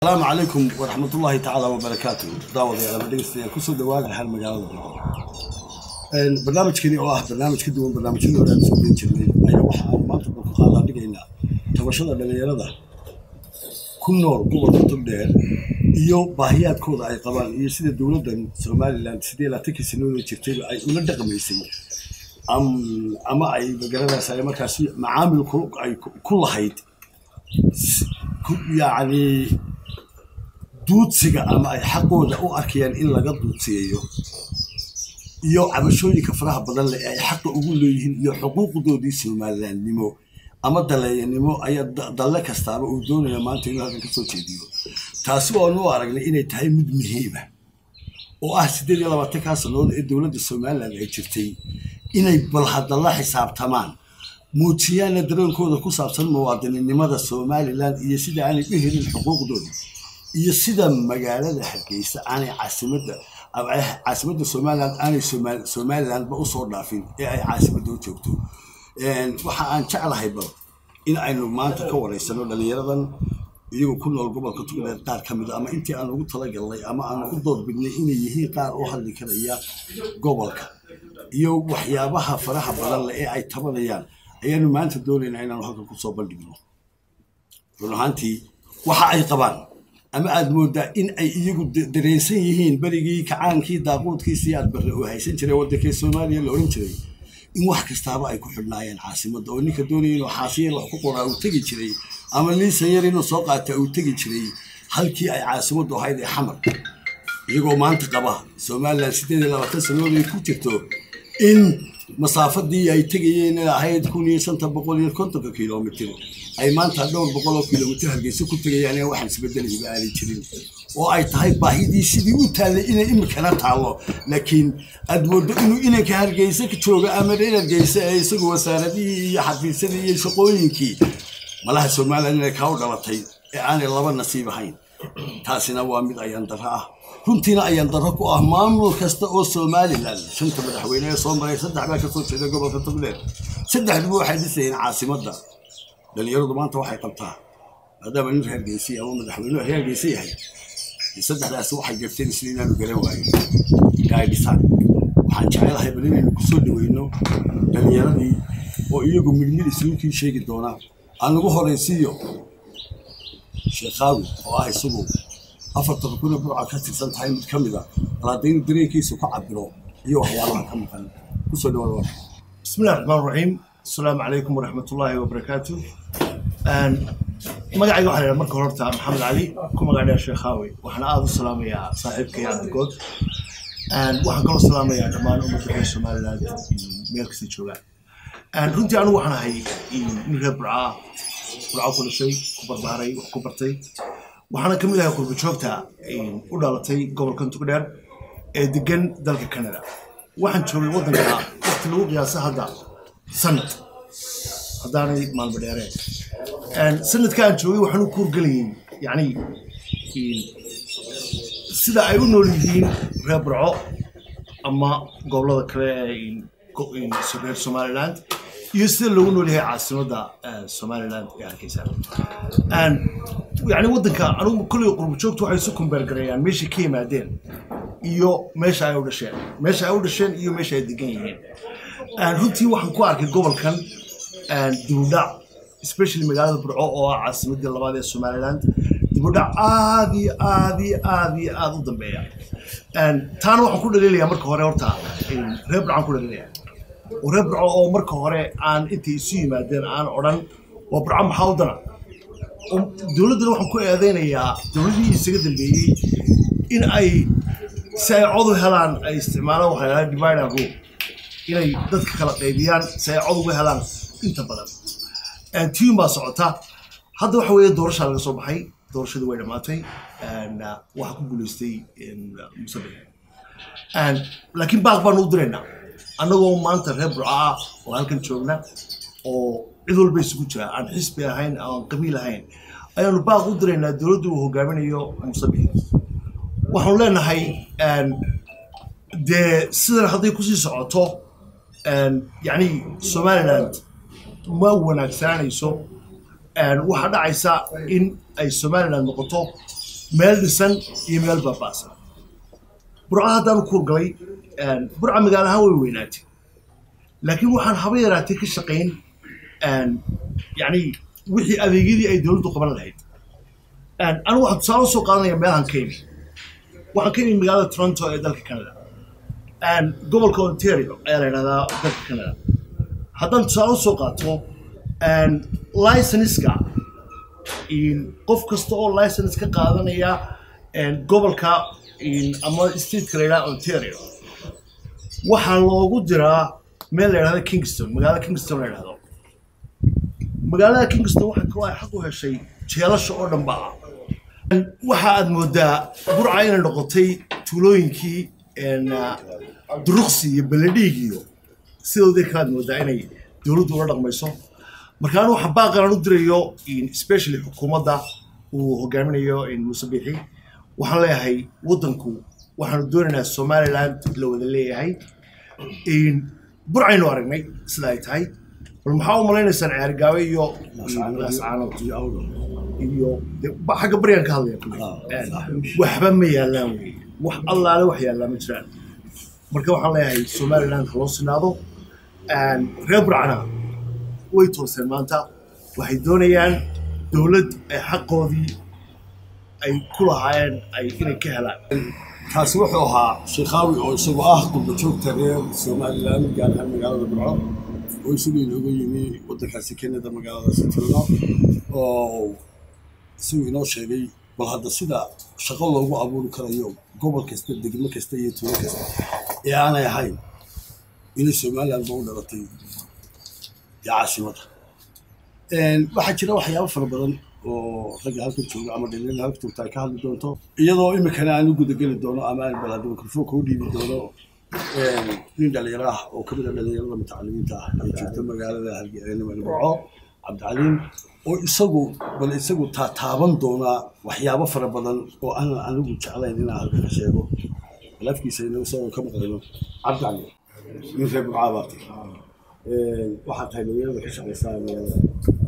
asalaamu calaykum waraxmatullaahi tacaala wabarakaatu daawadayaal ama dhegeystayaal kusoo dhawaada hal magaalada Boqol barnaamijkani oo ah barnaamij ka duwan barnaamijyadii hore aan soo geli jirnay ayaa waxa aan maanta ku qaadaa dhigaynaa tabashada dhalinyarada ku nool gobolka togdheer iyo baahiyaadkooda ay qabaan iyo sida dowladdan somalilan sidee laatankii sanooda jirtayba ay ula dhaqmaysay am- ama ay magaranaysa ay markaasi macaamil ku- ay ku- ku lahayd s- ku- yacni duudsiga ama ay xaqooda u arkayaan in laga duudsiyeeyo iyo cabashooyinka faraha badan leh ee ay xaqa ugu leeyihiin iyo xuquuqdoodii somalilandnimo ama daleeyanimo ayaa da- dalle kastaaba uu doonaya maanta inuu halkan kasoo jeediyo taasi waanu u aragnay inay tahay mid muhiima oo ah siddeed iyo labaatankaa sannadood ee dowladda somaliland ay jirtay inay bal hadda la xisaabtamaan muujiyaana dareenkooda ku saabsan muwaadininimada somaliland iyo sida aanay u helin xuquuqdooda iyo sida magaalada hargeysa aanay caasimadda ama ay caasimadda somaliland aanay Somal- somalilandba usoo dhaafin ee ay caasimadda u joogto Een, waxa aan jeclahay bal in aynu maanta ka wareysano dhalinyaradan iyagoo ku nool gobolka tugdheer qaar ka mid a ama intii aan ugu talagalnay ama aan u doorbidnay inay yihiin qaar u hadli karaya gobolka iyo waxyaabaha faraha badan leh ee ay tabanayaan ayaanu maanta doonaynaa inaanu halkan kusoo bandhigno run ahaantii waxa ay qabaan ama aad moodaa in ay iyagu da- dareensan yihiin berigii kacaankii daaquudkiisii aad barre oo haysan jiray waddankii soomaaliya la oran jiray in wax kastaaba ay ku xidhnaayeen caasimadda oo ninka doonaya inuu xaasiya wax ku qoraa uu tegi jiray ama liisan yar inuu soo qaata uu tegi jiray halkii ay caasimaddu ahayd ee xamar iyagoo maanta qaba somalilan siddeed iyo labaatan sannadood ay ku jirto in masaafadii ay tegayeen ee ahayd kun iyo shanta boqol iyo kontonka kilomitir ay maanta dhowr boqol oo kilomitir hargeysa ku tegayaan ee waxaan isbedelayba aanay jirin oo ay tahay baahidii sidii u taallay inay imikana taallo laakiin aad moodo inuu inanka hargeysa ka jooga ama reer hargeysa ee isagu wasaaradihii iyo xafiisyadii iyo shaqooyinkii malaha somalilan inay kaa u dhalatay ee aanay laba nasiib ahayn taasina waa mid ayaan darro ah runtiina ayaan darro ku ah maamul kasta oo somalilan shanta madaxweyne ee soo maray saddex baa kasoo jeeda gobolka togdheer saddexduba waxay dhisayeen caasimadda dhalinyaradu maanta waxay qabtaa maadaama nin reer geesi ama madaxweynuhu reer geesi yahay saddexdaasi waxay garteen sida inaanu garan waayo ee ay dhisaan waxaan jecelahay bal inaynu kusoo dhaweyno dhalinyaradii oo iyagu midmid isuukii sheegi doonaa aan ugu horaysiiyo sheekaawi oo ah isagu afartan kuna burca ka tirsan tahay mid ka mid a bal hadda inuu dareenkiisu ka cabiro iyo waxyaabaha ka maqan kusoo dhawaada warka بسم الله الرحمن الرحيم السلام عليكم ورحمة الله وبركاته أن magacayga waxaa lahaa marka horta maxamed cali ku magacdhaa sheekhaawi waxaana aada u salaamayaa saaxiibkay cabdigood waxaan kaloo salaamayaa dhammaan ummadda reer somaliland meel kasta joogaan runtii anigu waxaan ahay nin reer burcaa burca ku dhashay ku barbaaray wax ku bartay waxaana ka mid ahay qurba joogta u dhalatay gobolkan tugdheer ee degan dalka canada waxaan joogay waddanka waqti lagu qiyaasa hadda sanad haddaanay maalmo dheereen sanadka aan joogay waxaan u kuurgelayay yacni sida ay u nool yihiin reer burco ama gobollada kale ee go- reer somaliland iyo sida loogu nool yahay caasimadda eh, somaliland ee hargeysa yani waddanka anugu kolley qurbo joogtu waxay isu kumbeergareeyaan meeshay ka yimaadeen iyo meesha ay u dhasheen meesha ay u dhasheen iyo meesha ay degan yihiin runtii waxaan ku arkay gobolkan dibudhac especially magaalada burco oo ah caasimadii labaad ee somaliland dibudhac aad iyo aad iyo aad iyo aad u dambeeya taana waxaan ku dhaliilayaa marka hore horta reer burcaan ku dhaliilaya oo reer burco oo marka hore aan intay isu yimaadeen aan odhan waa burco maxaa u dana oo dowladdana waxaan ku eedeynayaa dowladihii isaga dambeeyey in ay si ay cod u helaan ay isticmaalaan waxaa lahaa divide and rule inay dadka kala qaybiyaan si ay cod uga helaan inta badan tiun baa socota hadda waxa weeye doorashaa laga soo baxay doorashadii way dhammaatay waxaa ku guulaystay musabic laakiin baaq baanu u diraynaa annagoo maanta reer burca ah oo halkan joogna oo cid walba isugu jira aan xisbi ahayn aan qabiil ahayn ayaanu baaq u diraynaa dowladdu uu hogaaminayo musabic waxaanu leenahay dee sidan hadday kusii socoto yacni somaliland ma wanaagsananayso waxaa dhacaysa in ay somaliland noqoto meel dhisan iyo meel baaba'san burca haddaan u kuurgalay burca magaalo ahaan way weynaatay laakiin waxaan haba yaraatay ka shaqayn yani wixii adeegyadii ay dowladdu qaban lahayd anigu waxaan tusaale usoo qaadanaya meelahan ka imi waxaan ka imi magaalada toronto ee dalka canada gobolka ontario ayaa la yidhahdaa dalka canada haddaan tusaale usoo qaato licenska qof kasta oo license ka qaadanaya gobolka ama stateka la yidhaha ontario waxaa loogu diraa meel la yidhahdo kingston magaalada kingston la yidhahdo magaalada kingston waxa kaloo ay xaq u heshay jeelasha oo dhan ba ah waxa aad moodaa burca inay noqotay tuulooyinkii duruqsi iyo beledhiig iyo sidoodii kalaad moodaa inay dowladdu ula dhaqmayso marka anu waxa baaqan u dirayo especially xukuumadda uu hogaaminayo muuse biixi waxaan leeyahay waddanku waxaanu doonaynaa somaliland la wada leeyahay burcaynu aragnay sida ay tahay bal maxaa u malaynaysaan ceergaabe iyo laascaanood iyo xagga baryaan ka hadlaya waxba ma yaallaan wey wax allaale wax yaallaa ma jiraan marka waxaan leeyahay somaliland haloo sinaado reer burcana way tooseen maanta waxay doonayaan dowlad ay xaqoodii ay ku lahaayeen ay inay ka helaan kaasi wuxuu ahaa sheekaawi oo isagu ah qurba joogta reer somalilan gaar ahaan magaalada burco oo isagu inooga yimi waddankaasi kenada magaaladaasi tirno oo isagu inoo sheegay bal hadda sida shaqo loogu abuuri karayo gobol kasta degmo kasta iyo tuulo kasta ee aanay ahayn inay somaliland ba u dhalatay iyo caasimada waxaa jira waxyaabo fara badan oo ragga halka jooga ama dhalinyarada halka joogta ay ka hadli doonto iyadoo iminkana aan u gudageli doono ama aan balada mikrofoonka u dhiibi doono nin dhalinyaro ah oo kamid a dhalinyarada mutacalimiinta ah ee joogta magaalada hargeysa cabdicaliim oo isagu bal isagu taataaban doonaa waxyaabo fara badan oo aanan anigu jeclayn inaan halka ka sheego lafkiisa inuu isagoo ka maqlayno cabdicaliim nin reer burcaa baa tahay waxaa tahay dhalinyarada ka shaqaysaa magaalada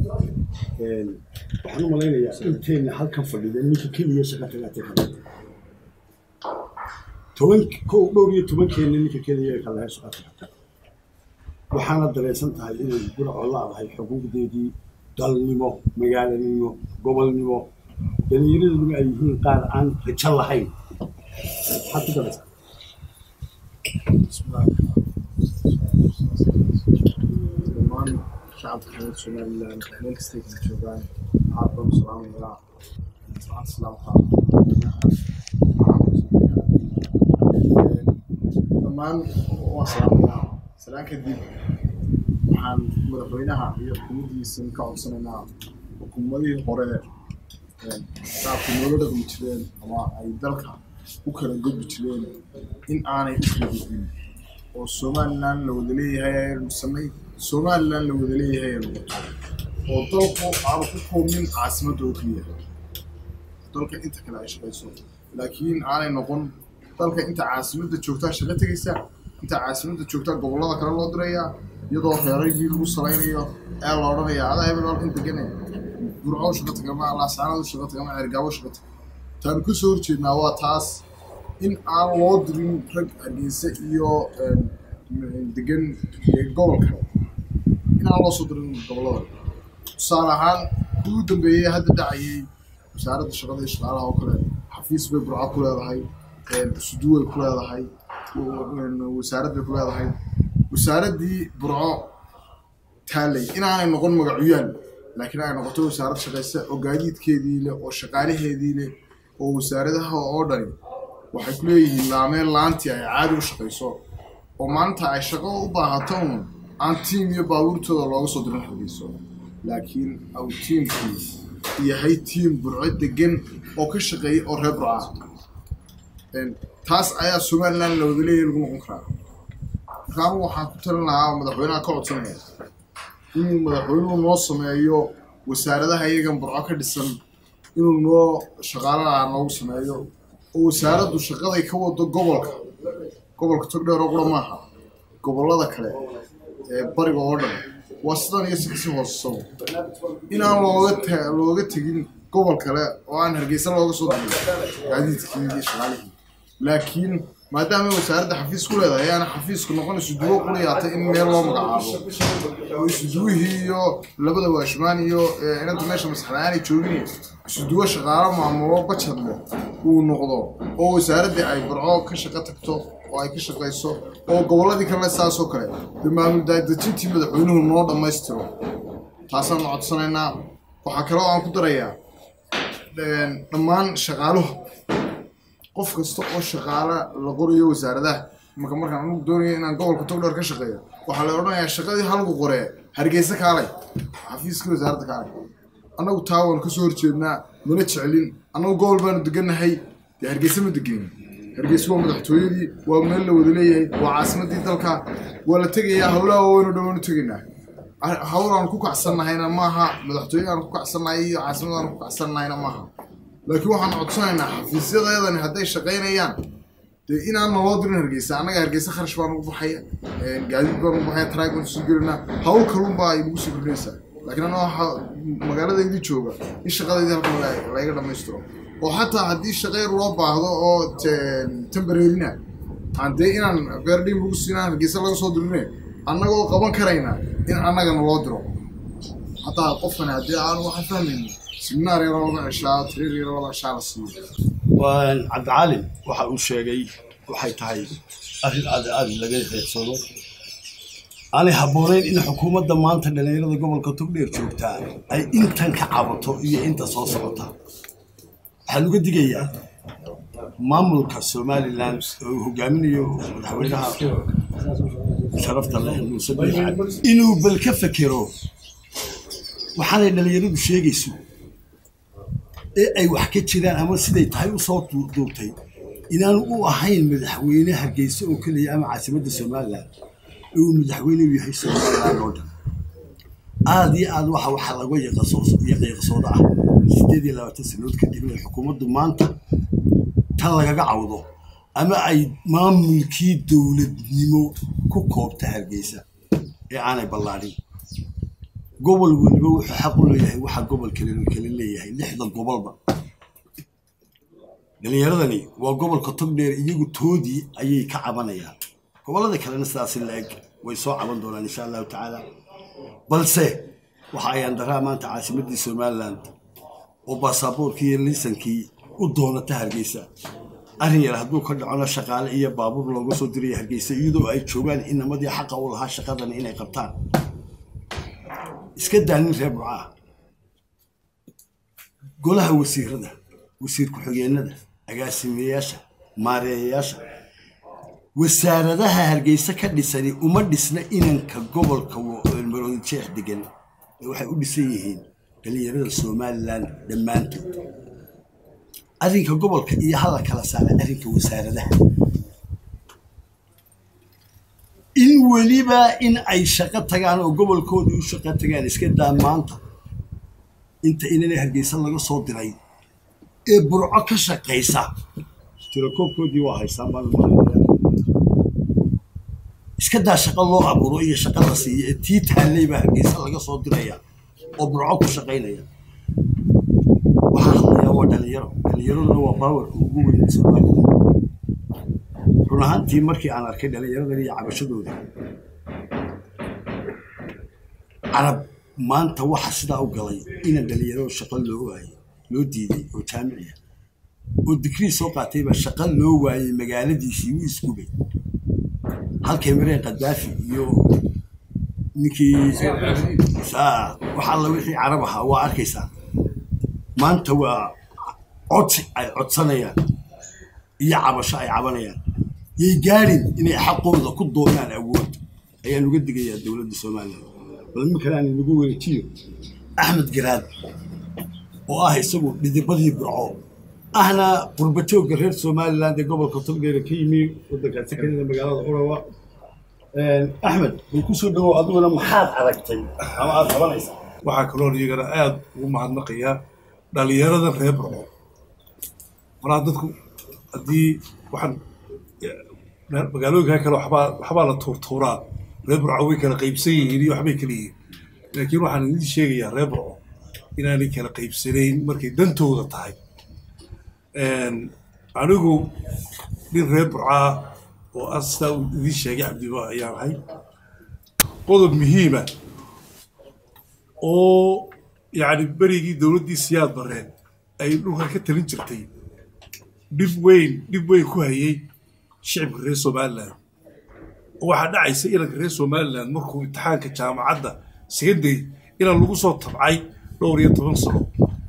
waxaan u malaynayaa inteenna halkan fadhida ninka keliya shaqa tagaatay kale toban kow dhowr iyo tobankeenna ninka keliya ee kalaha shaqa tagata waxaana dareensan tahay inay burco laadahay xuquuqdeedii dalnimo magaalanimo gobolnimo dhalinyaraduna ay yihiin qaar aan rajo lahayn maxaad ku daraysaa dhammaan shacabka reer somaliland meel kastay kala joogaan aad baan u salaamayaa salaanta islaamka dhammaan waan salaamayaa salaan kadib waxaan madaxweynaha iyo xukuumaddiisa ka codsanaynaa xukuumadihii hore shacabka noola dhaqmi jireen ama ay dalka u kala gudbi jireen in aanay u kala gudbin oo somaliland la wada leeyahay aynu samay somaliland la wada leeyahay aynu wato oo dalku aanu ku koobnin caasimadda oo keliya dalka inta kale ay shaqayso laakiin aanay noqon dalka inta caasimadda joogtaa shaqo tegaysa inta caasimadda joogtaa gobollada kale loo dirayaa iyadoo reeraygii lagu salaynayo ee la odhanayaa adaa hebel halkan degane burco shaqo tagama laasaanadu shaqo tagama ceergaabo shaqo taga taanu ka soo horjeednaa waa taas in aan loo dirin rag hargeysa iyo degan gobolka in aan loo soo dirin gobollada tusaale ahaan kuwii u dambeeyey hadda dhacayay wasaaradda shaqada iyo shaqaalaha oo kale xafiis bay burco ku leedahay suduway ku leedahay wasaarad bay ku leedahay wasaaraddii burco taalay inaanay noqon magacuyaal laakiin ay noqoto wasaarad shaqaysa oo gaadiidkeedii leh oo shaqaalaheedii leh oo wasaaradaha oo dhani waxay ku leeyihiin laameen laantii ay caadi u shaqayso oo maanta ay shaqo u baahato un aan tiim iyo baabuurtooda looga soo dirin hargeyso laakiin au tiimkii yahay tiim burco degan oo ka shaqeeya oo reer burca taas ayaa somaliland la wada leeyahay lagu noqon karaa markaanu waxaan ku talin lahaa madaxweynaha ka codsanaya inuu madaxweynuhu noo sameeyo wasaaradaha iyagan burco ka dhisan inuu noo shaqaalaha noogu sameeyo oo wasaaraddu shaqaday ka wado gobolka gobolka togdheer oo qura maaha gobollada kale ee bariga oo dhan waa sidan iyo si kasii hoosesabo inaan looga ta looga tegin gobol kale oo aan hargeysa looga soo diray gaadiidkii iyo shaqaalihii laakiin maadaama wasaaradda xafiis ku leedahay ayaana xafiisku noqon isuduwo quliyaatay in meel loo magacaabo oo isuduwihii iyo labada waashmaan iyo eh, inanta meesha maskaxda-aanay joogin isuduwo shaqaalo maamulo bajad leh uu noqdo oo wasaaraddii ay barco ka shaqo tagto oo ay ka shaqayso oo gobolladii kale saasoo kale dee maamul daadejintii madaxweynuhu noo dhammaystiro taasaan codsanaynaa waxaa kale oo aan ku darayaa een, dhammaan shaqaaluhu qof kasta oo shaqaala la qorayo wasaaradaha marka markaan anugu doonayo inaan gobolka togdheer ka shaqeeyo waxaa la odhanayaa shaqadii halku qoree hargeysa kaalay xafiiskii wasaaradda kaalay annagu taa waan kasoo horjeednaa mana jeclin annagu gobol baanu degannahay dee hargeysa ma degenin hargeysa waa madaxtooyadii waa meel la wada leeyahay waa caasimadii dalka waa la tegayaa howlaha waaweynu dhammaanu tegaynaa Ah, hawl aan ku kacsannahayna maaha madaxtooye aan ku kacsannahay iyo caasimad aan ku kacsannahayna maaha laakiin waxaan codsanaynaa xafiisyadayadani hadday shaqaynayaan dee inaan naloo dirin hargeysa annaga hargeysa kharash baan ugu baxaya een, gaadiid baan ugu baxaya taraag baan soo gelinaa hawl kalunbaa ay nagu soo kordhinaysaa laakiin annaga waxaa magaaladaydii jooga in shaqadaydii halkan la- layga dhammaystiro oo xataa haddii shaqeyr loo baahdo oo te- tembareerina aan dee inaan beerdhiin lagu siinaa hargeysa laga soo dirine annagoo qaban karayna in annaga naloo diro hataa qofkan haddii aan waxaan fahmaynin siminaar yaroo laga ceshaa tiriir yaroo laga ceshaa la siiyo waan cabdicaalin waxa uu sheegay waxay tahay arrin aad aad laga reegsado aanay habboonayn in xukuumadda maanta dhallinyarada gobolka togdheer joogtaa ay intan ka cabato iyo inta soo socota waxaan uga digayaa maamulka somalilan oo uu hogaaminayo madaxweynaha sharafta leh muuse biixi inuu bal ka fekero waxaanay dhallinyaradu sheegayso ee ay wax ka jiraan ama siday tahay u soo du- duubtay inaanu u ahayn madaxweyne hargeysa oo keliya ama caasimadda somalilan ee uu madaxweyne u yahay somalilan oo dhan aad iyo aad waxa waxa laga yaqasoo- yaqiiqsooda ah sideed iyo labaatan sanood kadib inay xukuumaddu maanta tan lagaga cawdo ama ay maamulkii dowladnimo ku koobta hargeysa ee aanay ballaadhin gobol weliba wuxuu xaq u leeyahay waxa gobol kale kale leeyahay lixda gobolba dhalinyaradani waa gobolka togdheer iyagu toodii ayay ka cabanayaan gobollada kalena sidaasi la-eg way soo caban doonaan insha allahu tacaala balse waxa ayaan daraa maanta caasimadii somaliland oo baasaboorkii iyo liisankii u doonata hargeysa arrin yar hadduu ka dhacona shaqaale iyo baabuur looga soo diraya hargeysa iyadoo ay joogaan inamadii xaqa u lahaa shaqadan inay qabtaan iska daanin reer burcaa golaha wasiirada wasiir ku-xigeenada agaasimeyaasha maareeyayaasha wasaaradaha hargeysa ka dhisani uma dhisna inanka gobolka maroodi jeex degan ee waxay u dhisan yihiin dhalinyarada somalilan dhammaantood arrinka gobolka iyo hala kala saara arrinka wasaaradaha in weliba in ay shaqo tagaan oo gobolkoodii u shaqo tagaan iska daa maanta inta inana hargeysa laga soo diray ee burco ka shaqaysa tirakoobkoodii waa haysaan baan umaleynaya iska daa shaqo loo abuuro iyo shaqo la siiyo ee tii taalley baa hargeysa laga soo diraya oo burco ku shaqaynaya waxaa hadlayaa waa dhalinyaro dhalinyaraduna waa baawarka ugu weyn soomaalida run ahaantii markii aan arkay dhalinyaradan iyo cabashadooda carab maanta waxa sidaa u galay ina dhalinyaro shaqo loo waayey loo diiday oo jaamiciya oo digrii soo qaatayba shaqo loo waayey magaaladiisii wuu isgubay halkay mareen kadaafi iyo ninkii saa wax alla wixii carab ahaa waa arkaysaa maanta waa codsi ay codsanayaan iyo cabasho ay cabanayaan yay gaadhin inay xaqooda ku doonaan awood ayaan uga digayaa dowladda somalilan bal iminkan aan inagu wareejiyo axmed garaad oo ah isagu dhidibadii burco ahna qurbajoogga reer somaliland ee gobolka togdheere ka yimi waddankaasi kanida magaalada urawa axmed bal kusoo dhawow adiguna maxaad aragtay ama aad qabanaysaa waxaa kaloo iyagana aada ugu mahadnaqayaa dhalinyarada reer burco maraa dadku haddii waxaan magaalooyinka kale waxbaa waxbaa la tuurtuuraa reer burco way kala qaybsan yihiin iyo waxbay kala yihiin laakiin waxaan idin sheegayaa reer burco inaanay kala qaybsanayn markay dantooda tahay anigu nin reer burcaa oo ah sidaa uu idiin sheegay cabdiba ayaan ahay qodob muhiima oo yacni berigii dowladdii siyaad bareen ay dhulka ka talin jirtay dhib weyn dhib weyn ku hayay shicibka reer somalilan waxaa dhacaysa inanka reer somalilan markuu imtixaanka jaamacadda secondary inaan lagu soo tabcay dhowr iyo toban sano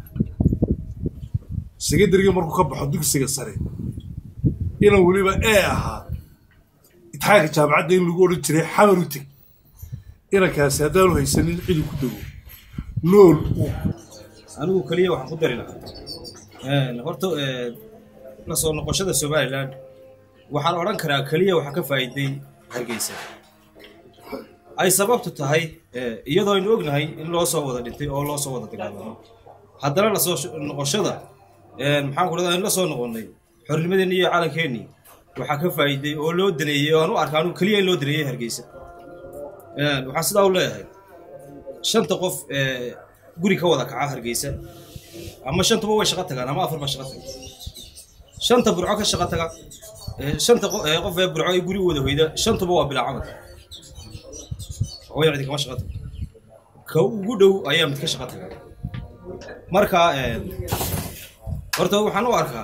secondaryga markuu ka baxo dugsiga sare inaan weliba ee ahaa imtixaanka jaamacadda in lagu odhan jiray xamar u teg inankaasi haddaanu haysanin cidi ku dago nool anigu keliya waxaan ku dari lahaa horta la soo noqoshada somalilan waxaan odhan karaa keliya waxaa ka faa'iiday hargeysa ay sababtu tahay iyadoo aynu ognahay in loo soo wada dhintay oo loo soo wada dagaalamo haddana la soo noqoshada maxaan ku dhahdaa in la soo noqonnay xornimadeenni iyo calankeenni waxaa ka faa'iiday oo loo daneeyey oo aan u arka anigu keliya in loo daneeyey hargeysa waxaan sidaa u leeyahay shanta qof guri ka wada kaca hargeysa ama shantaba way shaqo tagaan ama afar ba shaqo taga shanta burco ka shaqo taga shanta qof ee burco ay guri wada hoyda shantuba waa bilaa camal hooya cidi kama shaqo taga ka ugu dhow ayaa mid ka shaqo taga marka horta waxaan u arkaa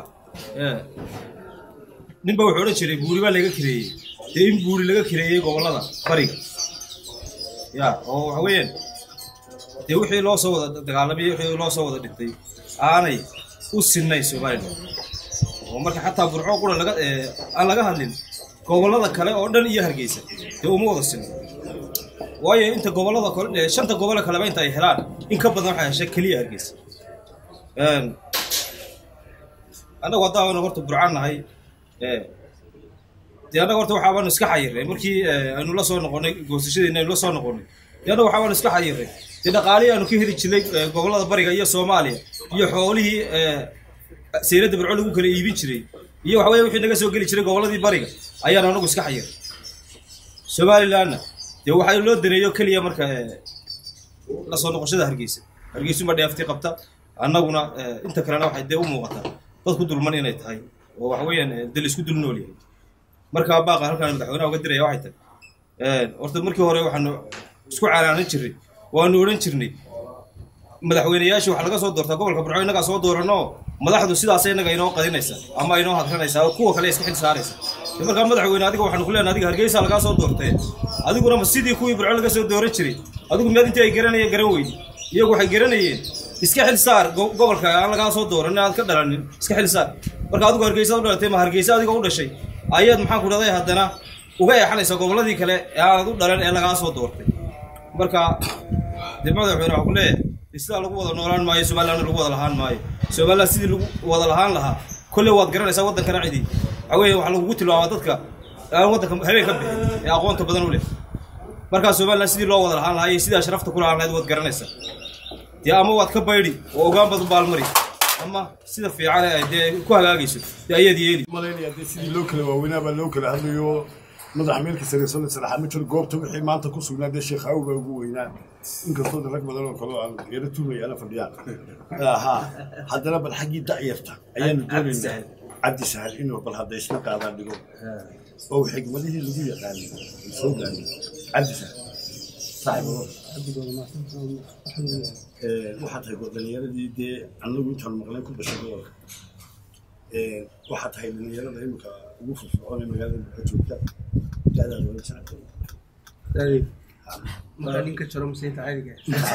ninba wuxuu odhan jiray buuri baa laga kireeyey dee in buuri laga kireeyey gobollada bariga ya oo waxa weeyaan dee wixii loo soo wada dagaalamay wixii loo soo wada dhintay aanay u sinnayn somalilan oo marka xataa burco qura laga aan laga hadlin gobollada kale oo dhan iyo hargeysa dee uma wada sinno waayo inta gobollada kale shanta gobole kaleba inta ay helaan in ka badan waxay heshay keliya hargeysa annagu haddaan horta burcaan nahay dee annaga horta waxaabaanu iska xayirnay markii aynu la soo noqonnay goosashadeena aynu la soo noqonnay dee annaga waxaabaanu iska xayirnay dee dhaqaalihii aanu ka heli jirnay gobollada bariga iyo soomaaliya iyo xoolihii sayladda burco lagu kala iibin jiray iyo waxa weeye wixii naga soo geli jiray gobolladii bariga ayaanu annagu iska xayirnay somalilanna dee waxaa loo daneeyo keliya marka la soo noqoshada hargeysa hargeysuma dheefti qabta annaguna inta kalena waxay dee u muuqataa dad ku dulman inay tahay oo waxa weeyaan dal isku dul nool yahay marka baaqa halkaan madaxweynaha uga diraya waxay tahay horta markii hore waxaanu isku calaanan jirnay waanu odhan jirnay madaxweyneyaashii waxaa laga soo doortaa gobolka burco innagaa soo dooranoo madaxdu sidaas innaga inoo qadinaysa ama inoo hadranaysa oo kuwa kale iska xil saaraysa markaa madaxweyne adiga waxaanu ku leenahay adiga hargeysa lagaa soo doortee adiguna ma sidii kuwii burco laga soo dooran jiray adigu miyaad intii ay garanayeen garan weydi iyagu waxay garanayeen iska xil saar gobolka aan lagaa soo dooran inaad ka dhalanin iska xil saar marka adigu hargeysa u dhalatay ma hargeysa adiga u dhashay ayaad maxaan ku dhahday haddana uga eexanaysaa gobolladii kale ee aanad u dhalan ee lagaa soo doortay marka dee madaxweyne waxaa ku leeyahay sidaa lagu wada noolaan maayo somalilandna lagu wada lahaan maayo somaliland sidii lagu wada lahaan lahaa kolley waad garanaysaa waddankana cidi waxa weeye waxaa lagugu tilmaamaa dadka aan waddanka habeen ka bixin ee aqoonta badan u leh markaa somaliland sidii loo wada lahaan lahaa iyo sidaa sharafta ku lahaan lahayd waad garanaysaa dee ama waad ka baydhi oo ogaan badan baalmari ama sida fiican ay dee ku hagaagayso dee ayaad yeeli malaynaya dee sidii loo kala waaweynaa baa loo kala hadlayo madax meelka sare soo salaxa ma jiro goobta wixii maanta ku sugnaa dee sheekh awow baa ugu weynaa inkastoo de rag badan oo kale oo aan yaro tuumaya ana fadhiyaan ha haddana bal xaggii da'yarta ayaanu doonaynaa cabdi sahal inuu bal hadda isla qaadaa dhigo oo xigmadihii lagu yaqaanay soo gaarnay cabdi sahal waxaa tahay dhalinyaradii dee annagu intaan maqlay ku dhashay gobolka waxaa tahay dhalinyarada imika ugu firfircoon ee magaalada buka joogta da'daada wala sacdo ninka jiro musiinta caadiga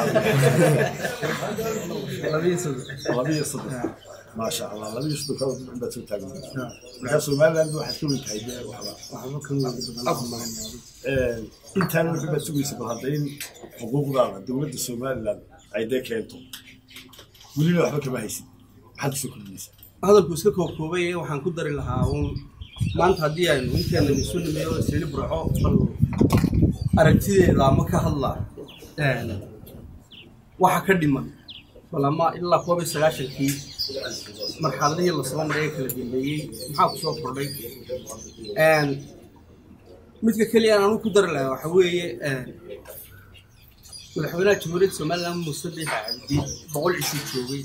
labiyo saddex labiyo saddex maasha allah labiyo saddex kala dib baad soo taagan markaa somaliland waxaad ka weyn tahay dee waxba waxba ka weyn badan intaana wixii baad sugaysa bal hadda in xuquuqdaada dowladda somaliland ay dee keento welina waxba kama haysid maxaad kusoo kordhinaysaa hadalku iska koobkoobay waxaan ku dari lahaa uun maanta haddii aynu ninkeena isu nimeeyo isli burco bal aragtideeda ama ka hadlaa waxa ka dhiman bal ama ilaa koob iyo sagaashankii marxaladihii lasoo maray ee kala dambeeyey maxaa ku soo kordhay midka keliya aan anigu ku dari lahaa waxa weeye madaxweynaha jamhuuriyadda somaliland muuse biixi cabdi boqol cisho joogay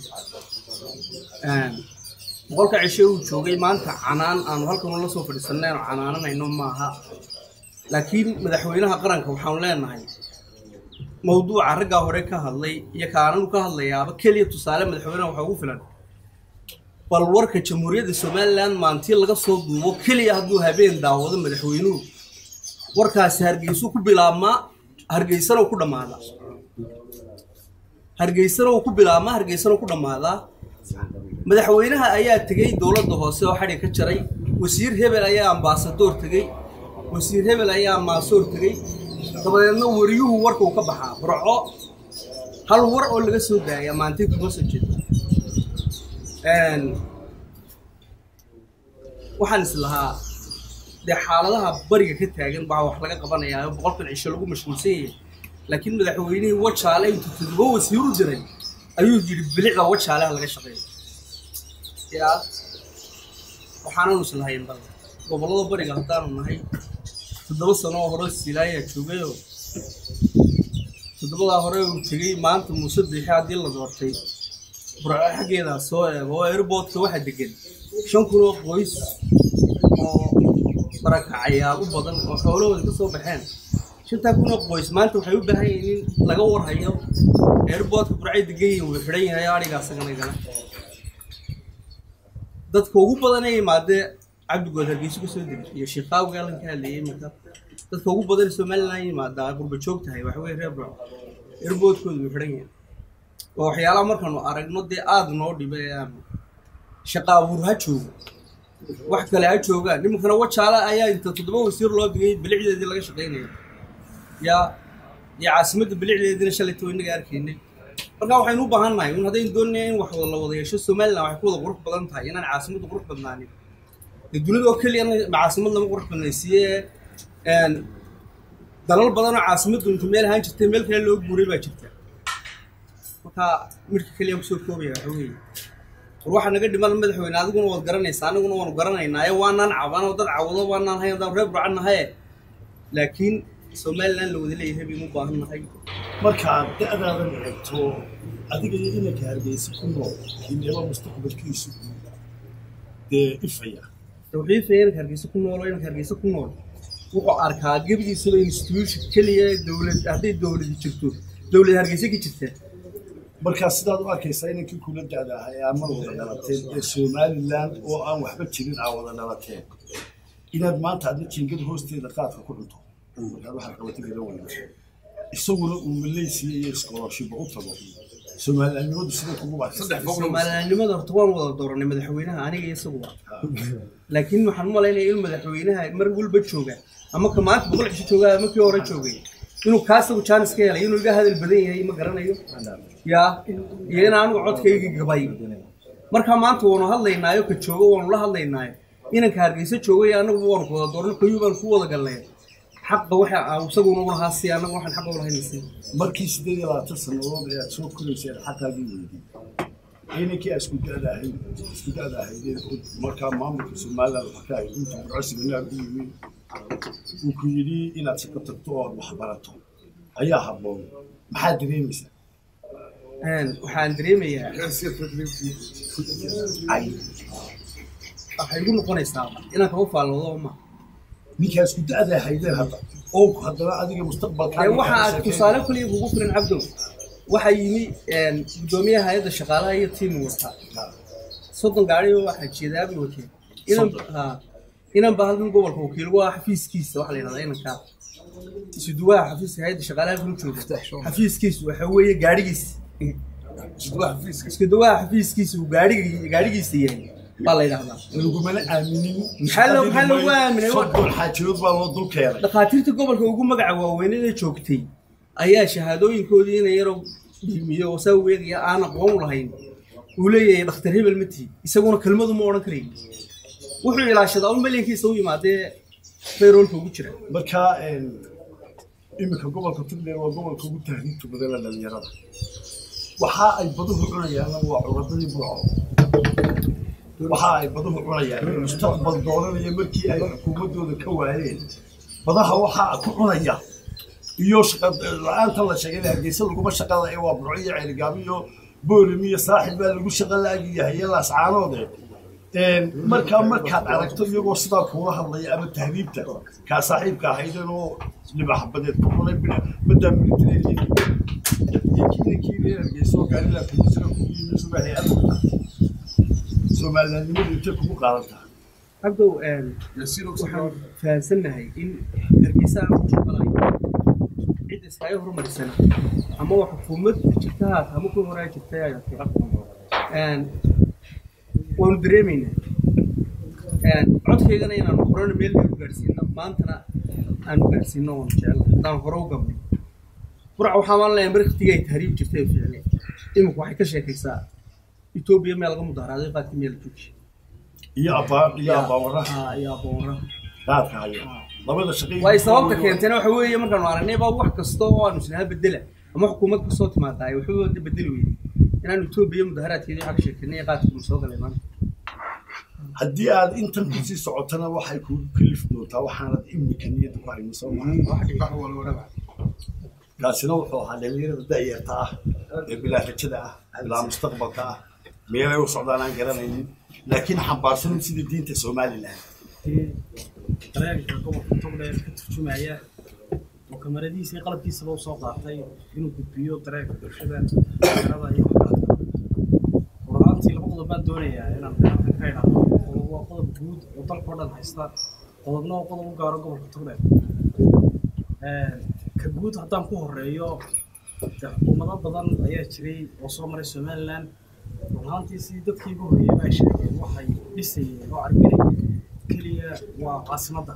boqolka cisho uu joogay maanta canaan aanu halkan la soo fadhiisanay aanu canaananayno maaha laakiin madaxweynaha qaranka waxaanu leenahay mawduuca raggaa hore ka hadlay iyo kaananu ka hadlayaaba keliya tusaale madaxweynaha waxaa ugu filan bal warka jamhuuriyadda somaliland maantii laga soo duubo keliya hadduu habeen daawado madaxweynuhu warkaasi hargeysuu ku bilaabmaa hargeysana uu ku dhammaadaa hargeysana uu ku bilaabmaa hargeysana uu ku dhammaadaa madaxweynaha ayaa tegey dowladda hoose oo xadhi ka jaray wasiir hebel ayaa ambaasadoor tegey wasiir hebel ayaa maasoor tegey dabadeedna wariyuhu warka uu ka baxaa burco hal war oo laga soo daaya maantay kuma soo jeeda waxaan is lahaa dee xaaladaha bariga ka taagan baa wax laga qabanayaa oo boqolkan cisho lagu mashquulsan yahay laakiin madaxweynihii wajaale intuu todoba wasiir u diray ayuu yidhi bilicda wajaaleha laga shaqeeyo yaa waxaananu is lahayn bal gobollada bariga haddaanu nahay toddoba sano oo hore silaayaa joogayoo toddobadaa hore uu tegey maanta muuse biixi haddii la doortay burco xaggeedaa soo eego oo airboodka waxaa degan shan kun oo qoys oo barakacayaa u badan oo xoolahooda ka soo baxeen shantaa kun oo qoys maanta waxay u baahan yihiin in laga warhayo airboodka burcay degan yihiin wuu xidhan yahay adhigaa saganagana dadka ugu badan ee yimaadee cabdigood hargeysa ka soo degay iyo shiikaawga allan ka hadlayay marka dadka ugu badan somaliland yimaadaa qurba joog tahay waxa weye reer burco airboodkooda wuu xidhan yahay waa waxyaalaha markaanu aragno dee aada noo dhiba ee aanu shaqa abuur ha joogo wax kale ha joogaan nimankana wajaale ayaa inta toddoba wasiir loo digay bilicdeedii laga shaqaynayo yaa iyo caasimadda bilicdeediina shalayta inaga arkaynay marka waxaynu u baahan nahay un haddaynu doonaya in wax wada la wada yeesho somaliland waxay ku wada qurux badan tahay inaan caasimaddu qurux badnaanin dee dunida oo keliya caasimad lama qurux badnaysiiye dalal badanoo caasimaddu inta meel ahaan jirtay meel kale loo guuray baa jirta marka midka keliya kusoo koobaya waxa weeye war waxaa naga dhiman madaxweyne adiguna waad garanaysaa aniguna waanu garanaynaaye waanaan cabanoo dad cawado waanaan hayn haddaan reer burcan nahaye laakiin somaliland la wada leeyahay baynu u baahan nahay markaad da'daadan eegto adiga iyo inanka hargeysa ku nool kineeba mustaqbalkiisu dee ifaya tawxiifaya inanka hargeysa ku nool oo inanka hargeysa ku nool wuxuu arkaa gebigiisaba institution keliya dowlad hadday dowladi jirto dowlad hargeysa ka jirta markaa sidaad u arkaysaa inankii kula da'da ahaa ee ama wada dhalateen ee somaliland oo aan waxba jirin aa wada dhalateen inaad maanta adna jiingada hoosteeda qaadka ku cunto markaad waxaad qabatay garan weyna isaguna uu malaysiya iyo iskolooshiba u tago somalilandnimadu sida kugu soomaaliyannimada horta waan wada dooranay madaxweynaha aniga iyo isaguba laakiin waxaan u malaynaya in madaxweynaha mar walba jooga ama ka maanta boqol cisho jooga ama kii hore joogay inuu kaasagu jaanis ka helay inuu iga hadal badan yahay ma garanayo yaa iyo in anigu codkayga gabay markaa maanta waanu hadlaynaayo ka joogo waanu la hadlaynaayo inanka hargeysa joogay anagu waanu wada doorno kayuu baan ku wada galnay xaqa waxa isaguna u lahaa si anagu waxaan xaqa u lahaynaysa markii sideed iyo labaatan sannadood ee aad soo korayseen xaqaagii weydii inankii aa isku da'da ahayd isku da'da ahaydeen markaa maamulka somaliland waxa ka ahayd inta burcosiga naag u yimi uu ku yidhi inaad shaqo tagto oo wax barato ayaa habboon maxaad dareemaysaa waxaan dareemayaa waxay igu noqonaysaa inaan kaba faalloodo ma ninkaa isku da'da ahaydeen hadda oo haddana adiga mustaqbalkaa waxa aad tusaale kaliya kugu filan cabdow waxaa yimi guddoomiyaha hay-adda shaqaalaha iyo tiim wata soddon gaari waxaa jeedaabay wateen inan ha inan baa halkan gobolka wakiil waa xafiiskiisa waxaa la yidhahdaa inankaa isuduwaha xafiiska hay-adda shaqaalaha kula jooga xafiiskiisu waxa weeye gaadhigiisa iskuduwaha xafiiskiisa uu gaadhiga gaadhigiisa yahay baa la yidhahdaa lagumana aaminin Maxaa loo- maxaa loogu aaminay? soddon xaajiyood baa loo dul keenay dhakhaatiirta gobolka ugu magaca waaweynada joogtay ayaa shahaadooyinkoodii ina yaroo dhiimiyo oo saa weegaya aan aqoon u lahayn uu leeyahay dhakhtar hebel ma tihi isaguna kelmadu ma odhan karayn wuxuu ilaashadaa un malyankiisa u yimaadee bayroolka ugu jira marka iminka gobolka tugdheer waa gobolka ugu tahriibta badan la dhalinyarada waxa ay baduhu cunayaanna waa curadadii burco waxa ay baduhu cunayaan mustaqbal dooranaya markii ay xukuumadooda ka waayeen badaha waxaa ku cunaya iyo shaqa la-aanta la sheegay hargeysa laguma shaqada ee waa burco iyo ceeligaabo iyo boolim iyo saaxil baa lagu shaqa la-agyahay iyo laascaanoode markaa markaad aragto iyagoo sidaa kuula hadlaya ama tahriibta kaa saaxiibka ahaydeen oo libaxbadeed ku cunay badaa militariga iyo kiinankii reer hargeysa oo gaarila kumusira kugu yimi suba hay-ad soomaalinaanimadu intay kugu qaadataa cabdow waxaan fahamsannahay in hargeysa aan ku shaqalayn cid iskaga hormarisan ama wax xukuumad jirta haata ama kuwa horaa jirtay ayaa waanu dareemaynaa codkaygana inaanu horena meel dheer gaadhsiino maantana aanu gaadhsiino waanu jecel haddaan hore u gabnay burca waxaa maan leeyahay markatiga ay tahriib jirtay ee ficne iminku waxay ka sheekaysaa etoobiya meel laga mudaharaaday qaadka meel jooji iyo abaa iyo abaawaraha iyo aboonra qaadka haya labada shaqay waay sababta keentayna waxa weeye markaanu aragnay baa wax kasta oo aanu isnaha bedela ama xukuumad kasoo timaadaa ay waxba wada bedeli weyday inaanu etoobiya mudaharaadkeedii waxa ka sheekeynay qaadka soo galay maanta haddii aad intan kusii socotana waxay kugu kalifi doontaa waxaanad imika niyadda ku hayno soo maha kaasina wuxuu ahaa dhalinyarada da'yarta ah ee bilaa rajada ah bilaa mustaqbalka ah meelay u socdaan aan garanaynin laakiin xambaarsanin sida diinta somalilan dareenka gobolka togdheer ka turjumaya oo kamaradiisa iyo qalabkiisaba u soo qaatay inuu gudbiyo dareenka bulshada dhalinyarada iyo waxbaradka ruraantii laba qodob baan doonayaa inaan halkan ka idhaahdo qodob waa qodob guud oo dalka oo dhan haysta qodobna waa qodob u gaaro gobolka togdheer ka guud haddaan ku horeeyo dee xukuumado badan ayaa jiray oo soo maray somaliland runaantii sidii dadkii ugu horreeyay ay sheegeen waxay dhisayeen oo carbinayeen keliya waa caasimadda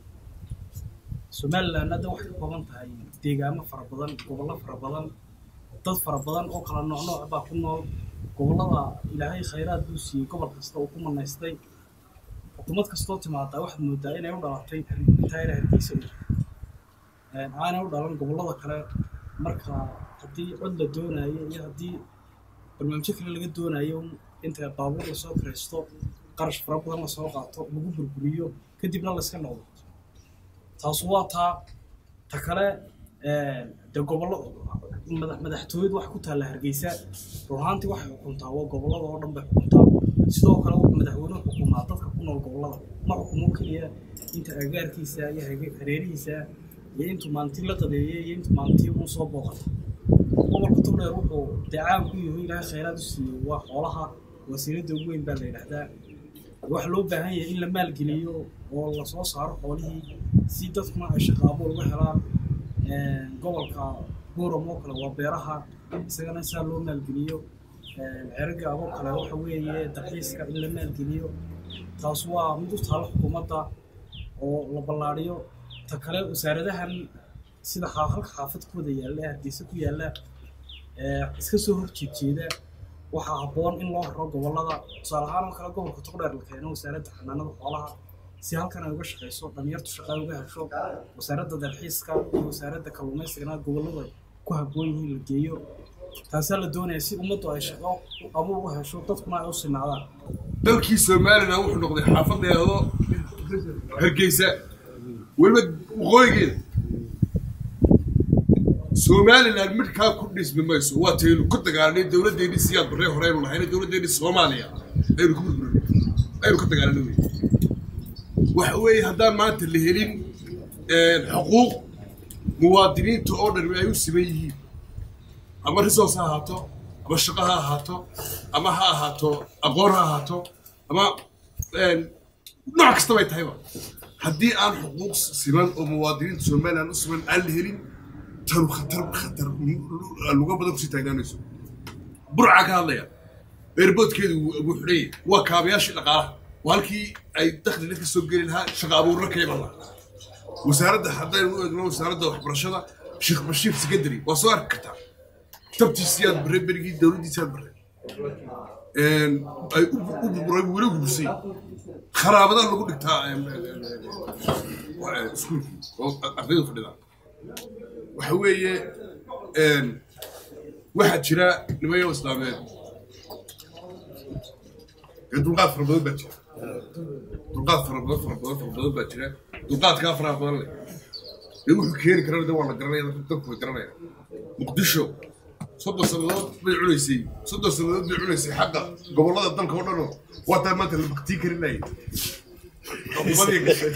somaliland hadda waxay ka kooban tahay deegaamo fara badan gobollo fara badan dad fara badan oo kala nooc nooc baa ku nool gobollada ilaahay khayraad buu siiyey gobol kasta uu ku manaystay xukuumad kastoo timaadaa waxaad moodaa inay u dhalatay taayra hargeysa aanay u dhalan gobollada kale marka haddii cod la doonayo iyo haddii barnaamijyo kale laga doonayo inta baabuur lasoo kiraysto qarash fara badan lasoo qaato lagu burburiyo kadibna layska noqdo taasu waa taa ta kale dee gobollo madaxtooyadu wax ku taalla hargeysa runaantii waxay xukuntaa waa gobollada oo dhan bay xukuntaa sidoo kale wuxuu madaxweynuhu xukumaa dadka ku nool gobollada ma xukumo keliya inta agaarkiisa iyo hareerihiisa iyo intuu maalintii la qadeeyey iyo intuu maalintii uun soo booqata gobolka togdheer wuxuu dee caan ku yahay ilaahay khayraad u siiyey waa xoolaha wasiiradda ugu weyn baa la yidhaahdaa waxa loo baahan yahay in la maalgeliyo oo lasoo saaro xoolihii si dadkuna ay shaqaabo uga helaan gobolka buuram oo kale waa beeraha isagana saa loo maalgeliyo ceraga aboo kale waxa weeye dalxiiska in la maalgeliyo taas waa mid u taalo xukuumadda oo la ballaadhiyo ta kale wasaaradahan sida halka xaafadkooda yaalla ee hargeysa ku yaalla iska soo horjeedjeeda waxaa habboon in loo haro gobollada tusaale ahaan oo kale gobolka togdheer la keeno wasaaradda xanaanada xoolaha si halkan ay uga shaqayso dhalinyartu shaqa ay uga hesho wasaaradda dalxiiska iyo wasaaradda kalluumaysigana gobollada ku habboon yihiin la geeyo taasaa la doonaya si ummaddu ay shaqo abuur u hesho dadkuna ay u sinaadaan dalkii somalilan wuxuu noqday xaafadeedo hargeysa weliba waqooyigeeda somalilan midkaa ku dhismi mayso waa taynu ku dagaalanay dowladdeennii siyaad barree hore aynu lahayna dowladdeennii soomaaliya aynu ku burburin aynu ka dagaalanay wey waxa weeye haddaan maanta la helin xuquuq muwaadiniinta oo dhan ay u siman yihiin ama resource ha ahaato ama shaqo ha ahaato ama ha ahaato aqoon ha ahaato ama nooc kasta bay tahayba haddii aan xuquuq siman oo muwaadiniinta somalilan u siman aan la helin tanu khatar khatar luga badan kusii taagnaanayso burca ka hadlaya eerboodkeedu wuu xidhaya waa kaabayaashii dhaqaalaha waa halkii ay dakhli dadka soo geli lahaa shaqa abuurna ka iman lahaa wasaaradda haddaynu u eegno wasaaradda waxbarashada sheekh bashiir secondary waa soo arki kartaa tabtiisiyaad barre berigii dowladdiisiyaad barre ay u burburay weli gubsay kharaabada lagu dhigtaa iskuulkii oo ardaydu fadhidaan waxa weeye waxaa jira nimayo islaameed ee dulqaad fara badan baa jira dulqaad fara badan fara badan fara badan baa jira dulqaadkaa faraha badan leh dee wuxuu keeni karana de waa la garanaya dadku way garanaya muqdisho soddon sannadood bay cunaysay soddon sannadood bay cunaysay xagga gobollada dalka oo dhanoo waa taa maanta la baktiin karinayay xukuumadii gashay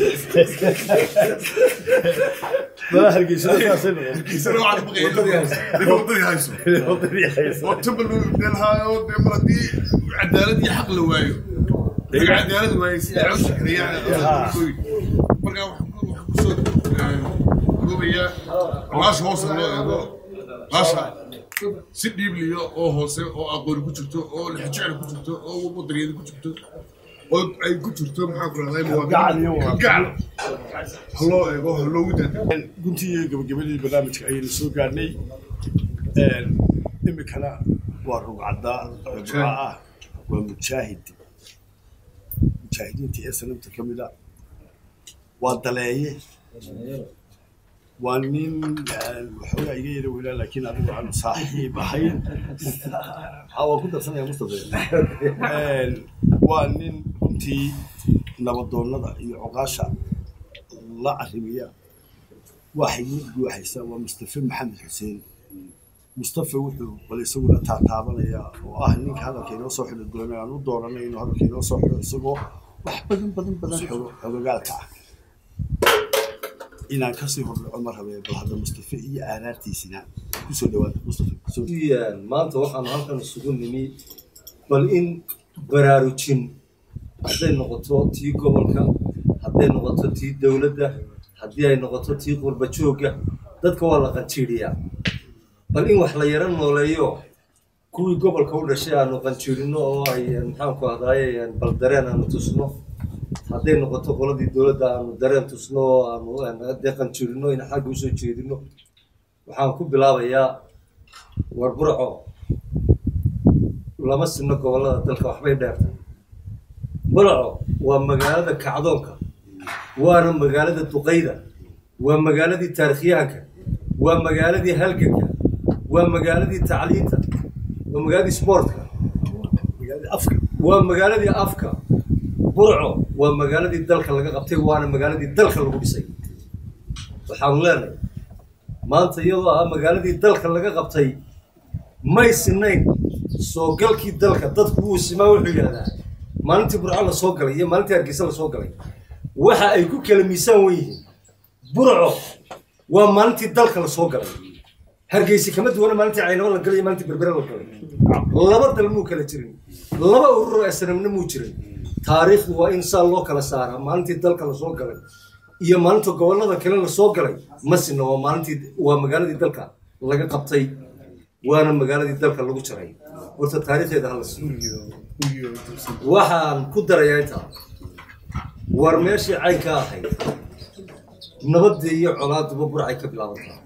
hargeysana waxaa baqaya ninka waddadii hayso oo tubal delhaayo dee mar haddii cadaalad iyo xaq la waayo laga cadaalad waayo sida cawsha kariyaan markaa waxaan kusoo goobayaa laasha hoose loo eego laasha si dhiibliyo oo hoose oo aqooni ku jirto oo lixjecel ku jirto oo wadaniyada ku jirto oo ay ku jirto maxaa ku rahday gacal haloo eego haloogu dada guntii iyo gabagabadii barnaamijka ayaynu soo gaadhnay imikana waa rugcadda rugca ah waa mujaahid mujaahidiinta ee sanamta ka mid a waa daleeye waa nin waxoogaa iga yara weynaa laakiin adigu aan saaxiib ahayn ha waan ku darsanaya mustafa waa nin runtii nabadoonnada iyo coqaasha la arrimiya waxay guuxaysaa waa mustafa maxamed xuseen mustafa wuxuu bal isaguna taataabanayaa oo ah ninka hadalka inoo soo xidho doona aan u dooranay inuu hadalka inoo soo xidho isagoo wax badan badan badan xogo xogogaalka ah inaan kasii hordhaco ma rabee bal hadda mustafa iyo aaraartiisina kusoo dhawaada mustafa soo maanta waxaan halkan isugu nimi bal in baraarujin hadday noqoto tii gobolka hadday noqoto tii dowladda haddii ay noqoto tii qurba joogga dadka waa la qanjiiriyaa bal in wax la yaro nooleeyo kuwii gobolka u dhashay aanu qanjiirino oo ay maxaanku ahdaaye bal dareen aanu tusno hadday noqoto qoladii dowladda aanu dareen tusno oo aanu dee qanjiirino in xagga usoo jeedino waxaan ku bilaabayaa war burco lama sinno gobollada dalka waxbay dheertay burco waa magaalada kacdoonka waana magaalada duqayda waa magaaladii taarikhyahanka waa magaaladii halganka waa magaaladii tacliinta waa magaaladii sportka waa magaaladii afka burco waa magaaladii dalka laga qabtay waana magaaladii dalka lagu dhisay waxaanu leenahay maanta iyadoo ah magaaladii dalka laga qabtay may sinayn soo galkii dalka dadku wuu simaa wuxuu yidhahdaa maalintii burco la soo galay iyo maalintii hargeysa la soo galay waxa ay ku kala miisaan wen yihiin burco waa maalintii dalka la soo galay hargeysa kama duwana maalintii caynabo la galay iyo maalintii berbere la galay laba dal muu kala jirin laba urur oo asnamna muu jirin taariikhdu waa in saa loo kala saaraa maalintii dalka la soo galay iyo maalinta gobollada kale la soo galay ma sinna waa maalintii waa magaaladii dalka laga qabtay waana magaaladii dalka lagu jaray horta taariikhdeeda hala siiyo waxaan ku darayaa intaa war meeshii cayn ka ahayd nabadii iyo colaaduba burcay ka bilaabantaa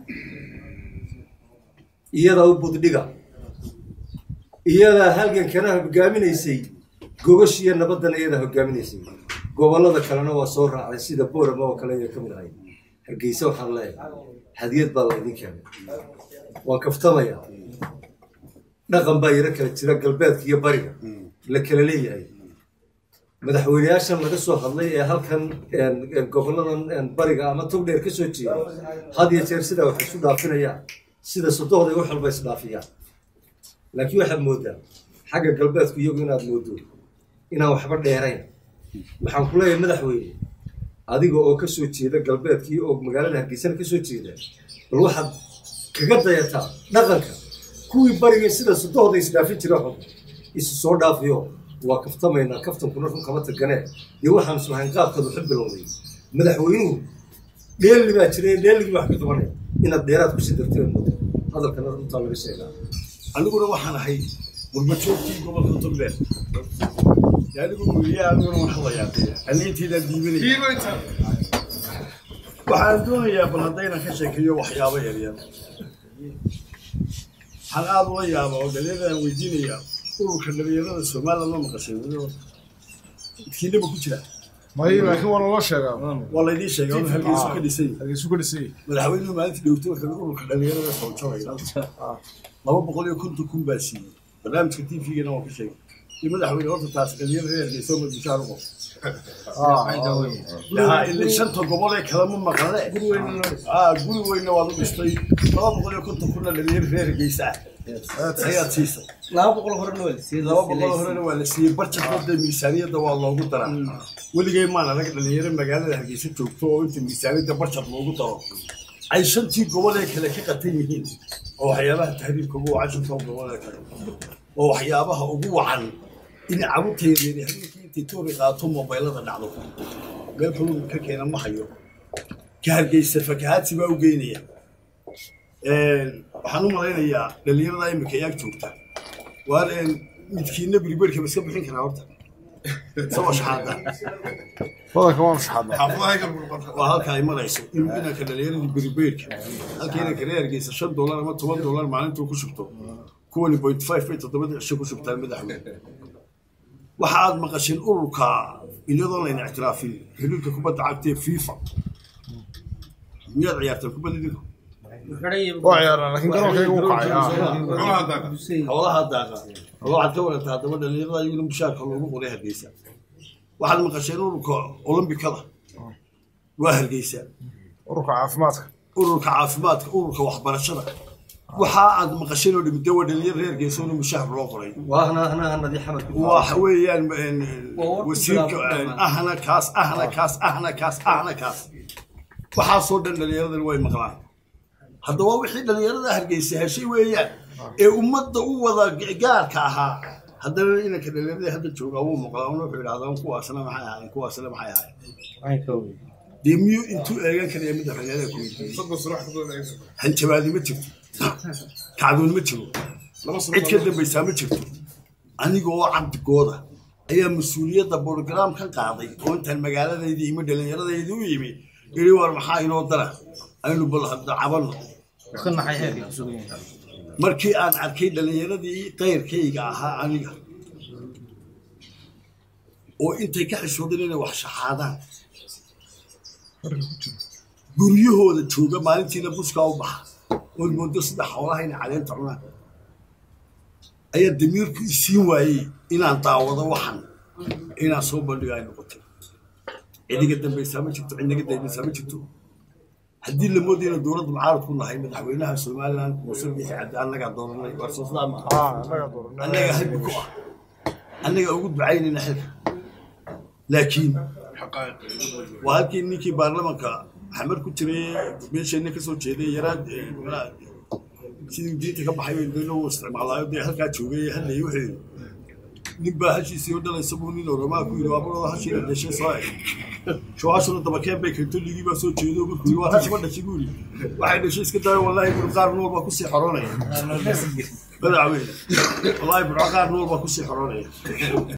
iyadaa u buddhiga iyadaa halgankana hogaaminaysay gogoshiiyo nabaddana iyadaa hogaaminaysay gobollada kalena waa soo raacday sida boorama oo kale ay ka mid ahayd hargeysa waxaan leeyahay hadiyad baa laydin keenay waan kaftamayaa dhaqan baa yaro kala jira galbeedka iyo bariga la kala leeyahay madaxweyneyaashan laga soo hadlay ee halkan gobolladan bariga ama togdheer ka soo jeeda had iyo jeer sidaa wax isu dhaafinayaan sida sodohda wax walba isdhaafiyaan laakiin waxaad moodaa xagga galbeedku iyagu inaad moodo inaan waxba dheerayn waxaan ku leeyahay madaxweyne adiga oo ka soo jeeda galbeedkii oo magaalada hargeysana ka soo jeeda bal waxaad kaga dayataa dhaqanka kuwii bariga sida sodohda isdhaafin jira xun isu soo dhaafiyo waa kaftamaynaa kaftankuna run kama taganee iyo waxaan islahayn qaabkaad waxu bilowday madaxweynuhu dheelli baa jira dheelligii wax ka qabanaya inaad dheeraad kusii darteen mooda hadalkana runtaa laga sheegaa aniguna waxaan ahay gurbajoogtii gobolka togdheer anigu weliya aniguna waan hadlayaa aniintiidaan diibanaya waxaan doonayaa bal haddaynan ka sheekeeyo waxyaabo yaryar waxaan aada ula yaaba oo dhalinyarada weydiinayaa ururka dhalinyarada somaliland ma maqashay weliba idkiinaba ku jira may laakiin waa naloo sheegaa waa laydii sheegay inuu hargeysu ka dhisay hargeysu ka dhisay madaxweynuhu maalintii dhowtay wuxuu ururka dhalinyarada soo jogay laba boqol iyo konton kun baa siiyey barnaamijka t v-gana waan ka sheegay iyo madaxweyne horta taas dhalinyaro reerkay soo madbushaan uqo yaa ilaa shanta gobol ee kale ma maqle ah guri weyna waad u dhistay laba boqol iyo konton kuna dhalinyaro reerkaysa ah ayaad siisay laba boqol horena waa la siiyey laba boqol horena waa la siiyey barjadkooda miisaaniyadda waa loogu daraa weligay maan anaga dhalinyaro magaalada hargeysa joogto oo inta miisaaniyadda barjad loogu daro ay shantii gobol ee kale ka qatan yihiin oo waxyaabaha tahriibka ugu wacan shantan gobol ee kale oo waxyaabaha ugu wacan in carruurtaydeeni habeenkii intay toori qaato mobaylada dhacdo meel kaluu ka keena ma hayo ka hargeysa fakahaadsi baa u geynaya waxaan u malaynayaa dhalinyarada imika yaag joogta waar midkiina biribeerka ma iska bixin karaa horta isagoo shaxaada badanka waanu shaxadnay waa halka ay marayso in inanka dhalinyaradii beribeerka halka inanka reer hargeysa shan dollar ama toban dollar maalintuu ku shubto kuwani point five bay toddobada cisho ku shubtaan madaxweyne waxa aad maqasheen ururka iyadoo layna ictiraafin xiriirka kubadda cagta ee fifa miyaad ciyaartaan kubadda idinku waa ciyaarnaa laakiin garoonkayga u kacay ah. xoolaha daaqa waxaad ka warantaa haddaba dhalinyarada iyaguna mushaarka loogu qoray hargeysa waxaad maqasheen ururka olombikada waa hargeysa ururka caafimaadka ururka caafimaadka ururka waxbarashada waxa aad maqasheen oo dhimida waa dhalinyar reer hargeysa oo mushaar loo qoray واهنا هنا هنا دي حمد waxa weeyaan een, Waa wasiirka warka een, ahna kaas ahna kaas ahna kaas ahna kaas waxaasoo dhan dhalinyaradan way maqlaan haddaba wixii dhalinyarada hargeysa heshay weeyaan ee ummadda u wada gaarka ahaa haddana inanka dhalinyarada hadda joogaa wuu maqlaa wuxuu idhahdaa kuwaasna maxay ahaayeen kuwaasna maxay ahaayeen dee miyuu intuu eegan karaya madaxweynaha ku weydiiyey hanjabaadi ma jirto kacdoon ma jiro cid ka dambaysaa ma jirto aniga oo cabdigooda ayaa mas-uuliyadda brograam ka qaaday oo intaan magaaladayda imi dhallinyaradayda u yimi iri war maxaa inoo dara aynu bal hadda cabanno markii aan arkay dhallinyaradii qayrkayga ahaa aniga oo intay ka xishoodeen inay wax shaxaadaan guryahooda jooga maalintiina buskaa u baxa ood moodo sida xoolaha inay caleenta cunaan ayaa damiirku isiin waayey inaan daawado waxan inaan soo bandhigo ay noqotay cidiga dambaysaa ma jirto cidnaga dambaysaa ma jirto haddii la moodayo inaan dowladda mucaarad ku nahay madaxweynaha somaliland muuse bixi cabdi annagaa dooranay war soo sidaa maaha Ah, annaga dooranay. annaga halbi ku ah annaga ugu ducaynayna xilka laakiin waa halkii ninkii baarlamanka xamar ku jiray meesheenna kasoo jeeday yaraad sidii diinta ka baxay bay loo isticmaalaayo dee halkaa joogay hadlay wuxuu yidhi nin baa hashiisii oo dhalaysa buu nin oramaa ku yidhi waabarooda hashiina dhashay soo eg shuwaashuna dabakeen bay keento ligii baa soo jeedo markuu yidhi waa hashi ma dhashay buu yidhi waxay dhashay iska dayo wallaahi bur qaar nool baa kusii xoronaya madaxweyne wallaahi burco qaar nool baa kusii xoronaya